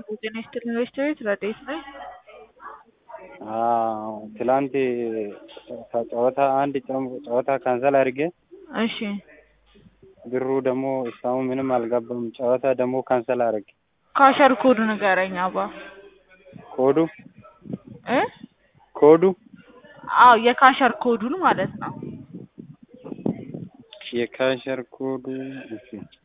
ጤና ይስጥልኝ ኢንቨስትሜንት ረዴት ነኝ። ትላንት ከጨዋታ አንድ ጨዋታ ካንሰል አድርጌ እሺ ብሩ ደግሞ እስካሁን ምንም አልገባም። ጨዋታ ደግሞ ካንሰል አድርጌ ካሸር ኮድ ንገረኝ አባ ኮዱ እ ኮዱ አዎ የካሸር ኮዱን ማለት ነው። የካሸር ኮዱ እሺ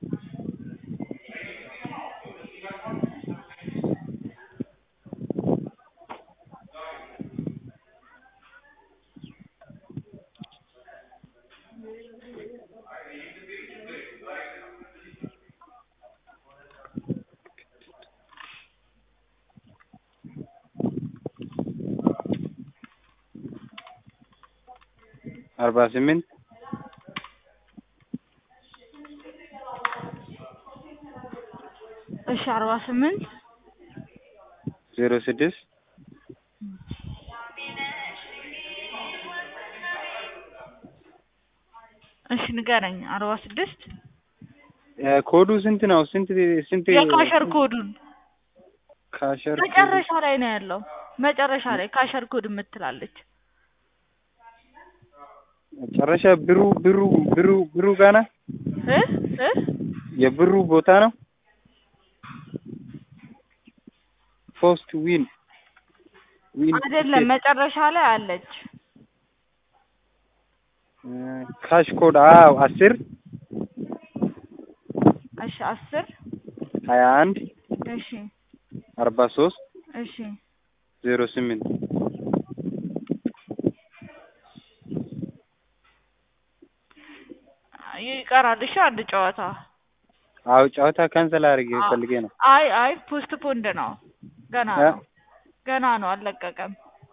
አርባ ስምንት እሺ አርባ ስምንት ዜሮ ስድስት እሺ ንገረኝ አርባ ስድስት ኮዱ ስንት ነው? ስንት ስንት የካሸር ኮዱን ካሸር መጨረሻ ላይ ነው ያለው። መጨረሻ ላይ ካሸር ኮድ የምትላለች መጨረሻ ብሩ ብሩ ብሩ ብሩ ጋና እ እ የብሩ ቦታ ነው። ፖስት ዊን ዊን አይደለም መጨረሻ ላይ አለች። ካሽ ኮድ አዎ አስር እሺ አስር ሀያ አንድ እሺ አርባ ሶስት እሺ ዜሮ ስምንት ይቀራል። እሺ አንድ ጨዋታ አዎ ጨዋታ ካንሰል አድርጌ ፈልጌ ነው። አይ አይ ፖስት ፖንድ ነው ገና እ? ነው ገና ነው አልለቀቀም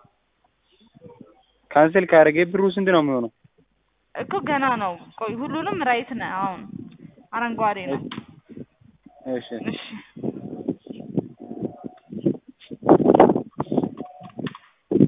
ካንሰል ካደረገ ብሩ ስንት ነው የሚሆነው? እኮ ገና ነው። ቆይ ሁሉንም ራይት ነው አሁን አረንጓዴ ነው። እሺ እሺ